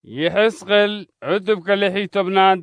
yixisqeel cutubka lix iyo tobnaad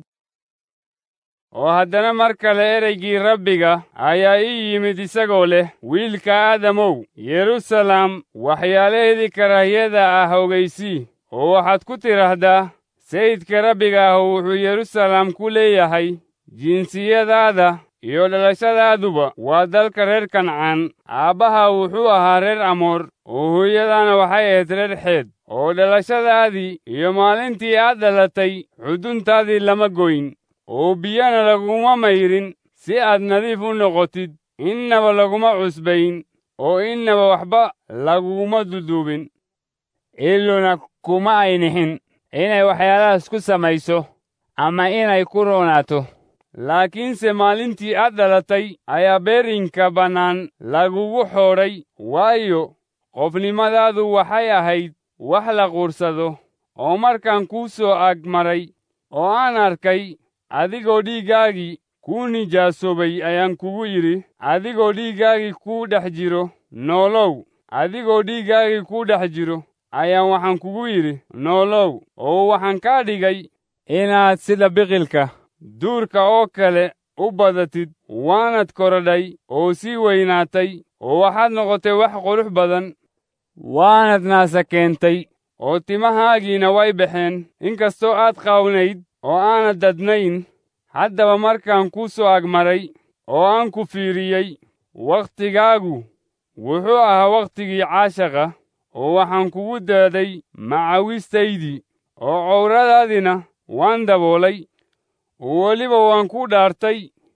oo haddana mar kale ereygii rabbiga ayaa ii yimid isagoo leh wiilka aadamow yeruusalaam waxyaalaheedii karaahiyada ah ogaysii oo waxaad ku tidhaahdaa sayidka rabbiga ah wuxuu yeruusalaam ku leeyahay jinsiyadaada iyo dhalashadaaduba waa dalka reer kancaan aabbaha wuxuu ahaa reer amoor oo hooyadaana waxay ahayd reer xeed oo dhalashadaadii iyo maalintii aad dhalatay xuduntaadii lama goyn oo biyana laguma mayrin si aad nadiif u noqotid innaba laguma cusbayn oo innaba waxba laguma duduubin iluna kuma ay nixin inay waxyaalahaas ku samayso ama inay ku roonaato laakiinse maalintii aad dhalatay ayaa beerinka bannaan lagugu xoodhay waayo qofnimadaadu waxay ahayd wax la quursado oo markaan kuu soo ag maray oo aan arkay adigoo dhiiggaagii kuu nijaasoobay ayaan kugu yidhi adigoo dhiiggaagii kuu dhex jiro noolow adigoo dhiiggaagii kuu dhex jiro ayaan waxaan kugu yidhi noolow oo waxaan kaa dhigay inaad sida biqilka duurka oo kale u badatid waanad korodhay oo sii weynaatay oo waxaad noqotay wax qurux badan waanad naasa keentay oo timahaagiina way baxeen inkastoo aad qaawnayd oo aanad dadnayn haddaba markaan kuu soo agmaray oo aan ku fiiriyey wakhtigaagu wuxuu ahaa wakhtigii caashaqa oo waxaan kugu daaday macawistaydii oo cowradaadina waan daboolay oo weliba waan ku dhaartay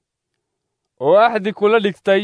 oo axdi kula dhigtay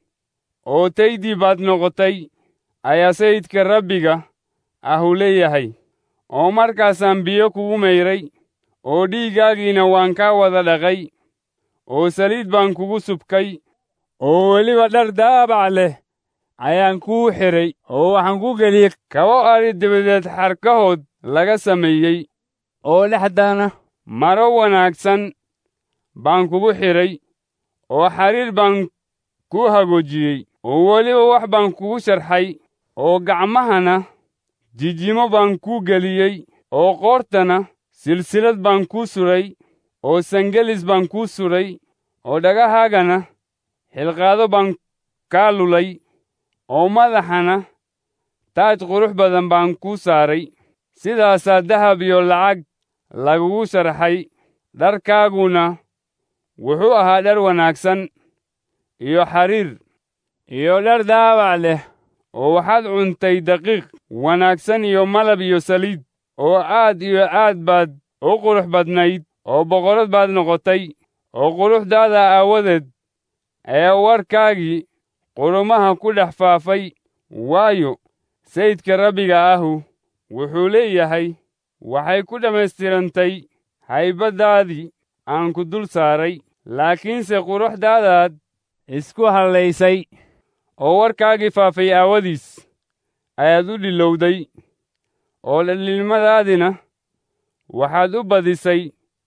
oo taydii baad noqotay ayaa sayidka rabbiga ahu leeyahay oo markaasaan biyo kugu mayray oo dhiiggaagiina waan kaa wada dhaqay oo saliid baan kugu subkay oo weliba dhar daabac leh ayaan kuu xidhay oo waxaan ku geliyey kabo adhi dabadeed xarkahood laga sameeyey oo dhexdana maro wanaagsan baan kugu xidhay oo xariir baan kuu hagoojiyey oo weliba wax baan kugu sharxay oo gacmahana jijimo baan kuu geliyey oo qoortana silsilad baan kuu sudhay oo sangelis baan kuu sudhay oo dhagahaagana xilqaado baan kaa lulay oo madaxana taaj qurux badan baan kuu saaray sidaasaa dahab iyo lacag lagugu sharxay dharkaaguna wuxuu ahaa dhar wanaagsan iyo xariir iyo dhar daabac leh oo waxaad cuntay daqiiq wanaagsan iyo malab iyo saliid oo aad iyo aad baad u qurux badnayd oo boqorad baad noqotay oo quruxdaada aawadeed ayaa warkaagii qurumaha ku dhex faafay waayo sayidka rabbiga ahu wuxuu leeyahay waxay ku dhammaystirantay haybaddaadii aan ku dul saaray laakiinse quruxdaadaad isku hallaysay oo warkaagii faafay aawadiis ayaad u dhilowday oo dhaliilmadaadina waxaad u badisay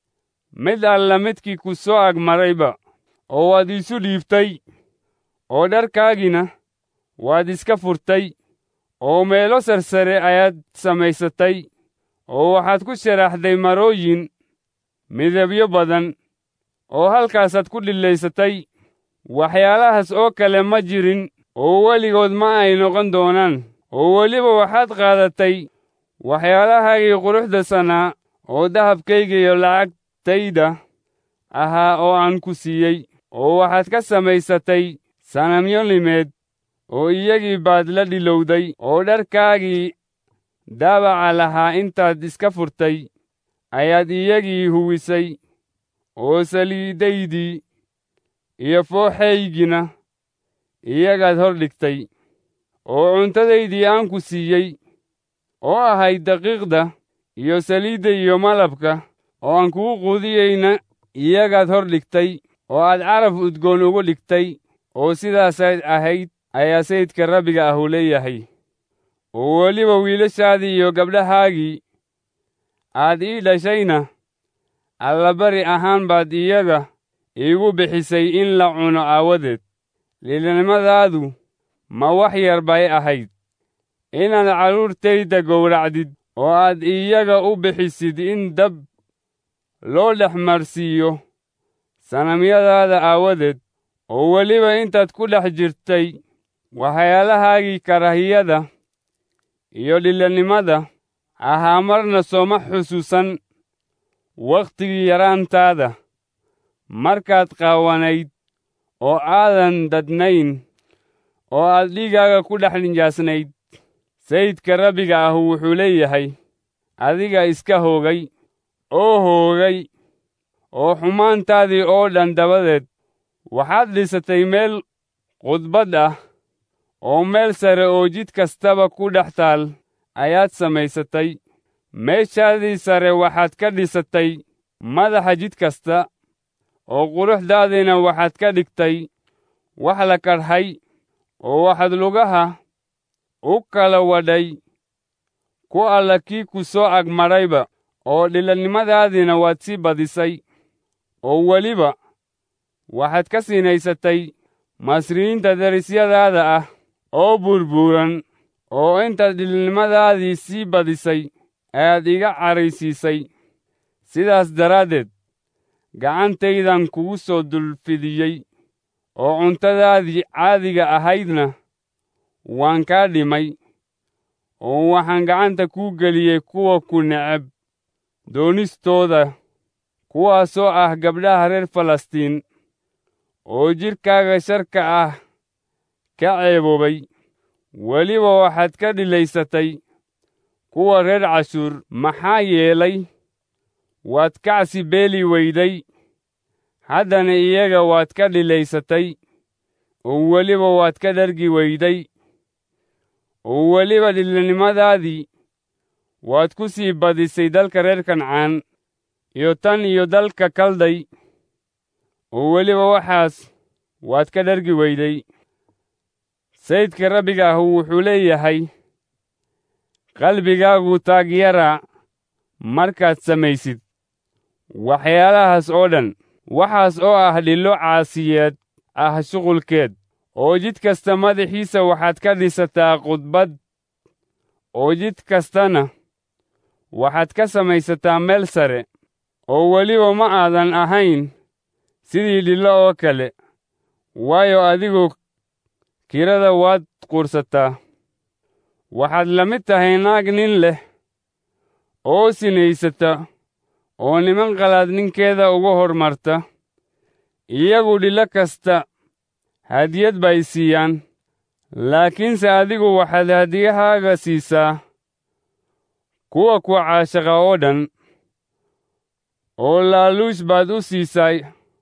mid alla midkii ku soo agmarayba oo waad iisu dhiibtay oo dharkaagina waad iska furtay oo meelo sarsare ayaad samaysatay oo waxaad ku sharaxday marooyin midabyo badan oo halkaasaad ku dhillaysatay waxyaalahaas oo kale ma jirin oo weligood ma ay noqon doonaan oo weliba waxaad qaadatay waxyaalahaagii quruxda sanaa oo dahabkayga iyo lacagtayda ahaa oo aan ku siiyey oo waxaad ka samaysatay sanamyo limeed oo iyagii baad la dhilowday oo dharkaagii daabaca lahaa intaad iska furtay ayaad iyagii huwisay oo saliidaydii iyo fooxaygina iyagaad hor dhigtay oo cuntadaydii aan ku siiyey oo ahayd daqiiqda iyo saliidda iyo malabka oo aan kugu quudiyeyna iyagaad hor dhigtay oo aad caraf udgoon ugu dhigtay oo sidaasayd ahayd ayaa sayidka rabbiga ahu leeyahay oo weliba wiilashaadii iyo gabdhahaagii aad ii dhashayna allabari ahaan baad iyaga iigu bixisay in la cuno aawadeed liilnimadaadu ma wax yar bay ahayd inaad carruurtayda gowracdid oo aad iyaga u bixisid in dab loo dhex marsiiyo sanamyadaada aawadeed oo weliba intaad ku dhex jirtay waxyaalahaagii karahiyada iyo dhillanimada ahaa marna sooma xusuusan wakhtigii yaraantaada markaad qaawanayd oo aadan dadnayn oo aad dhiiggaaga ku dhex nijaasnayd sayidka rabbiga ah wuxuu leeyahay adiga iska hoogay oo hoogay oo xumaantaadii oo dhan dabadeed waxaad dhisatay meel qudbad ah oo meel sare oo jid kastaba ku dhex taal ayaad samaysatay meeshaadii sare waxaad ka dhisatay madaxa jid kasta oo quruxdaadiina waxaad ka dhigtay wax la kadhay oo waxaad lugaha u kala wadhay ku alla kii ku soo agmadhayba oo dhilannimadaadiina waad sii badisay oo weliba waxaad ka sinaysatay masriyiinta derisyadaada ah oo burbuuran oo intaad dhilannimadaadii sii badisay ayaad iga caraysiisay sidaas daraaddeed gacantaydan kugu soo dulfidiyey oo cuntadaadii caadiga ahaydna waan kaa dhimay oo waxaan gacanta kuu geliyey kuwa ku neceb doonistooda kuwaasoo ah gabdhaha reer falastiin oo jidhkaaga sharka ah ka ceeboobay weliba waxaad ka dhilaysatay kuwa reer cashuur maxaa yeelay waad kacsi beeli weyday haddana iyaga waad ka dhilaysatay oo weliba waad ka dhargi weyday oo weliba dhilannimadaadii waad ku sii badisay dalka reer kancaan iyo tan iyo dalka kalday oo weliba waxaas waad ka dhargi weyday sayidka rabbiga ah wuxuu leeyahay qalbigaagu taagyara markaad samaysid waxyaalahaas oo dhan waxaas oo ah dhillo caasiyeed ah shuqulkeed oo jid kasta madaxiisa waxaad ka dhisataa khudbad oo jid kastana waxaad ka samaysataa meel sare oo weliba ma aadan ahayn sidii dhillo oo kale waayo adigu kirada waad quursataa waxaad la mid tahay naag nin leh oo sinaysata oo niman qalaad ninkeeda uga hormarta iyagu dhillo kasta hadiyad bay siiyaan laakiinse adigu waxaad hadiyahaaga siisaa kuwa ku caashaqa oo dhan oo laaluush baad u siisay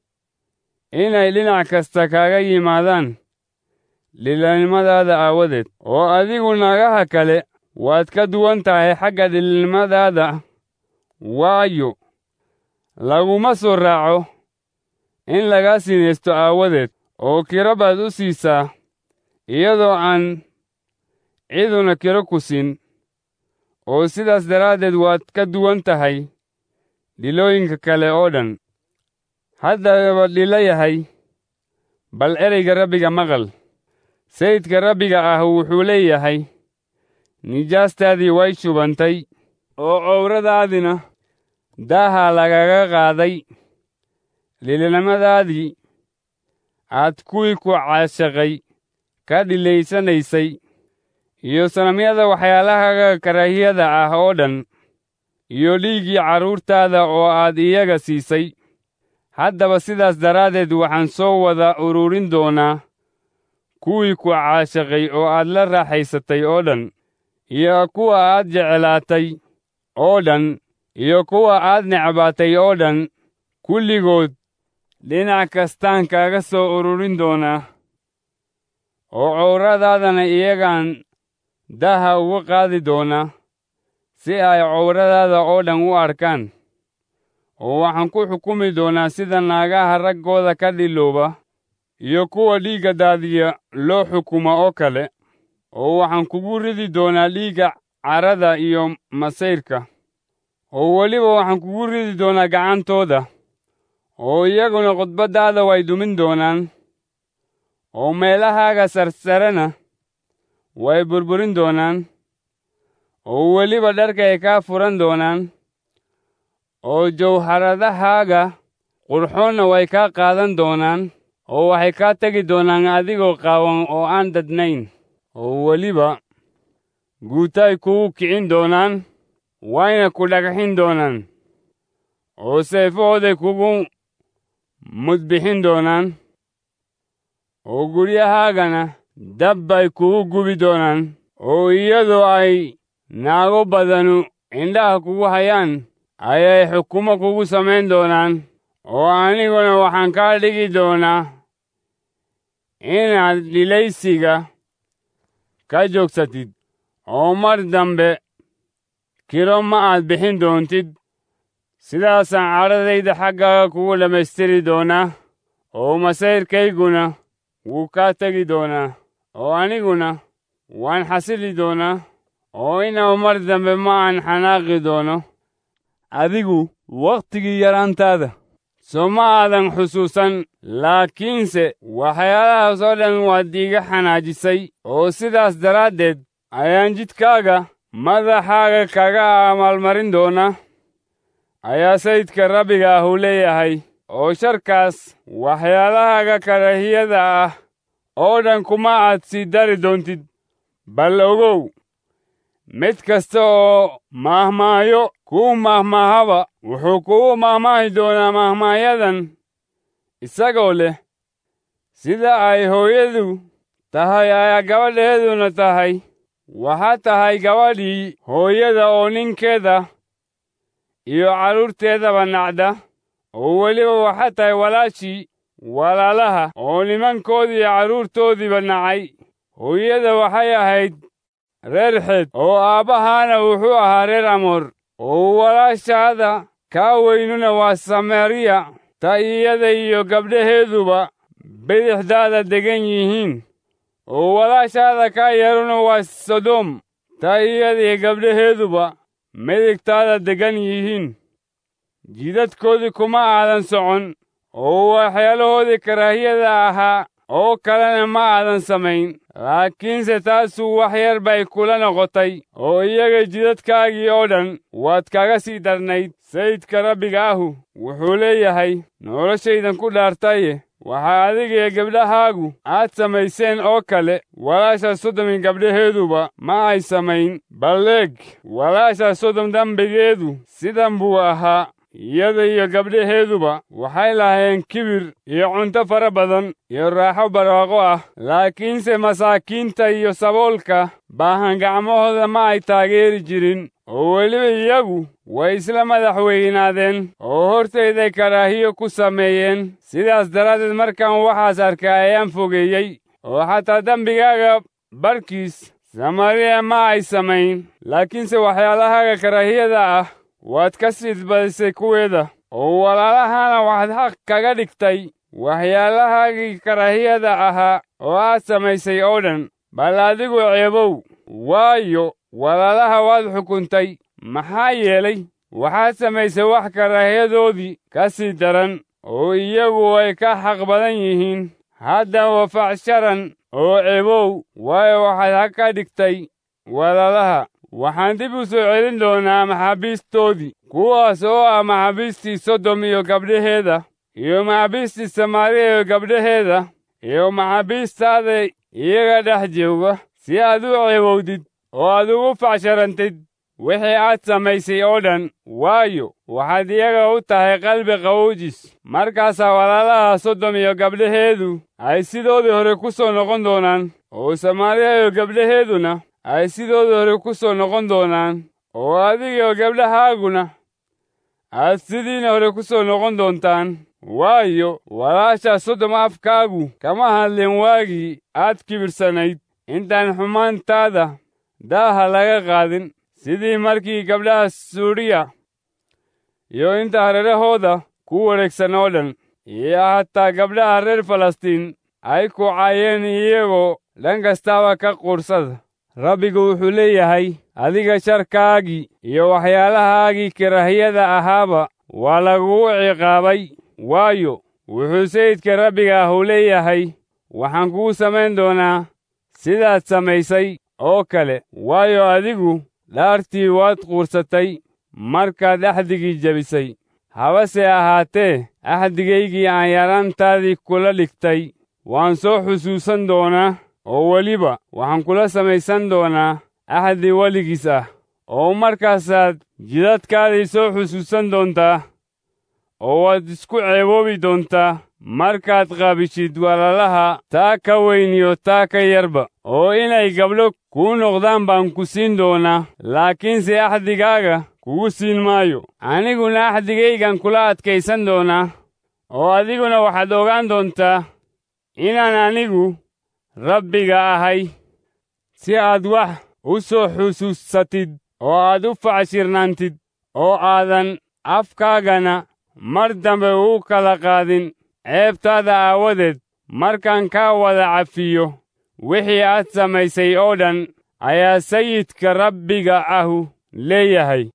inay dhinac kasta kaaga yimaadaan dhilannimadaada aawadeed oo adigu naagaha kale waad ka duwan tahay xagga dhilannimadaada waayo laguma soo raaco in lagaa sinaysto aawadeed oo kiro baad u siisaa iyadoo aan ciduna kiro ku siin oo sidaas daraaddeed waad ka duwan tahay dhilooyinka kale oo dhan haddaba dhilo yahay bal ereyga rabbiga maqal sayidka rabbiga ah wuxuu leeyahay nijaastaadii way shubantay oo cowradaadina daaha lagaga qaaday dhilannimadaadii aad kuwii ku caashaqay ka dhilaysanaysay iyo sanamyada waxyaalahaga karaahiyada ah oo dhan iyo dhiiggii carruurtaada oo aad iyaga siisay haddaba sidaas daraaddeed waxaan soo wada ururin doonaa kuwii ku caashaqay oo aad la raaxaysatay oo dhan iyo kuwa aad jeclaatay oo dhan iyo kuwa aad necbaatay oo dhan kulligood dhinac kastaan kaaga soo ururin doonaa oo cowradaadana iyagaan daha uga qaadi doonaa si ay cowradaada oo dhan u arkaan oo waxaan ku xukumi doonaa sida naagaha raggooda ka dhilooba iyo kuwa dhiigga daadiya loo xukuma oo kale oo waxaan kugu ridi doonaa dhiigga carada iyo masayrka oo weliba waxaan kugu ridi doonaa gacantooda oo iyaguna khudbaddaada way dumin doonaan oo meelahaaga sarsarena way burburin doonaan oo weliba dharkay kaa furan doonaan oo jawharadahaaga qurxoonna way kaa qaadan doonaan oo waxay kaa tegi doonaan adigoo qaawan oo aan dadnayn oo weliba guutaay kugu kicin doonaan wayna ku dhagxin doonaan oo seefahooday kugu mudbixin doonaan oo guryahaagana dab bay kugu gubi doonaan oo iyadoo ay naago badanu indhaha kugu hayaan ayay xukumo kugu samayn doonaan oo aniguna waxaan kaa dhigi doonaa inaad dhilaysiga ka joogsatid oo mar dambe kiro ma aad bixin doontid sidaasaan cadhadayda xaggaaga kugu dhammaystiri doonaa oo masayrkayguna wuu kaa tegi doonaa oo aniguna waan xasili doonaa oo inaba mar dambe ma aan xanaaqi doono adigu wakhtigii yaraantaada soo ma aadan xusuusan laakiinse waxyaalahaas oo dhan waad iiga xanaajisay oo sidaas daraaddeed ayaan jidkaaga madaxaaga kaga amaalmarin doonaa ayaa sayidka rabbiga ahu leeyahay oo sharkaas waxyaalahaaga karahiyada ah oo dhan kuma aad sii dari doontid bal ogow mid kasta oo maahmaayo kuu maahmaahaba wuxuu kugu maahmaahi doonaa maahmaayadan isagoo leh sida ay hooyadu tahay ayaa gabadheeduna tahay waxaa tahay gabadhii hooyada oo ninkeeda iyo carruurteedaba nacda oo weliba waxaa tahay walaashii walaalaha oo nimankoodii iyo carruurtoodiiba nacay hooyada waxay ahayd reer xeed oo aabbahaana wuxuu ahaa reer amoor oo walaashaada kaa weynuna waa samariya ta iyada iyo gabdhaheeduba bidixdaada degan yihiin oo walaashaada kaa yaruna waa sodom ta iyada iyo gabdhaheeduba midigtaada degan yihiin jidadkoodii kuma aadan socon oo waxyaalahoodii karaahiyada ahaa oo kalena ma aadan samayn laakiinse taasu wax yar bay kula noqotay oo iyaga jidadkaagii oo dhan waad kaga sii darnayd sayidka rabbiga ahu wuxuu leeyahay noloshaydan ku dhaartaye waxaa adiga iyo gabdhahaagu aad samayseen oo kale walaasha sodomi gabdhaheeduba ma ay samayn balleeg walaasha sodom dembigeedu sidan buu ahaa iyada iyo gabdhaheeduba waxay lahaayeen kibir iyo cunto fara badan iyo raaxo barwaaqo ah laakiinse masaakiinta iyo saboolka baahan gacmahooda ma ay taageeri jirin oo weliba iyagu way isla madax weynaadeen oo hortayday karaahiyo ku sameeyeen sidaas daraaddeed markaan waxaas arkay ayaan fogeeyey oo xataa dembigaaga barkiis samariya ma ay samayn laakiinse waxyaalahaaga karaahiyada ah waad ka siidbadisay kuweeda oo walaalahana waxaad xaq kaga dhigtay waxyaalahaagii karaahiyada ahaa oo aad samaysay oo dhan bal adigu ceebow waayo walaalaha waad xukuntay maxaa yeelay waxaad samaysay wax karaahiyadoodii ka sii daran oo iyagu way ka xaq badan yihiin haddaba facsharan oo ceebow waayo waxaad xaq ka dhigtay walaalaha waxaan dib u soo celin doonaa maxaabiistoodii kuwaas oo ah maxaabiistii sodom iyo gabdhaheeda iyo maxaabiistii samaariya iyo gabdhaheeda iyo maxaabiistaada iyaga dhex jooga si aad u ceebowdid oo aad ugu facsharantid wixii aad samaysay oo dhan waayo waxaad iyaga u tahay qalbi qawowjis markaasaa walaalaha sodom iyo gabdhaheedu ay sidoodii hore ku soo noqon doonaan oo samaariya iyo gabdhaheeduna ay sidoodii hore ku soo noqon doonaan oo adigiyo gabdhahaaguna aad sidiina hore ku soo noqon doontaan waayo walaasha sodom afkaagu kama hadlin waagii aad kibirsanayd intaan xumaantaada daaha laga qaadin sidii markii gabdhaha suuriya iyo inta hareerahooda ku wareegsan oo dhan iyo hataa gabdhaha reer falastiin ay ku caayeen iyagoo dhan kastaaba ka quursada rabbigu wuxuu leeyahay adiga sharkaagii iyo waxyaalahaagii karaahiyada ahaaba waa lagugu ciqaabay waayo wuxuu sayidka rabbiga ahu leeyahay waxaan kugu samayn doonaa sidaad samaysay oo kale waayo adigu dhaartii waad quursatay markaad axdigii jebisay habase ahaatee axdigaygii aan yaraantaadii kula dhigtay waan soo xusuusan doonaa oo weliba waxaan kula samaysan doonaa axdi weligiis ah oo markaasaad jidadkaadii soo xusuusan doontaa oo waad isku ceeboobi doontaa markaad qaabishid walaalaha taa ka weyn iyo taa ka yarba oo inay gabdho kuu noqdaan baan ku siin doonaa laakiinse axdigaaga kugu siin maayo aniguna axdigaygan kula adkaysan doonaa oo adiguna waxaad ogaan doontaa inaan anigu rabbiga ahay si aad wax u soo xusuusatid oo aad u facshirnaantid oo aadan afkaagana mar dambe uu kala qaadin ceebtaada aawadeed markaan kaa wada cafiyo wixii aad samaysay oo dhan ayaa sayidka rabbiga ahu leeyahay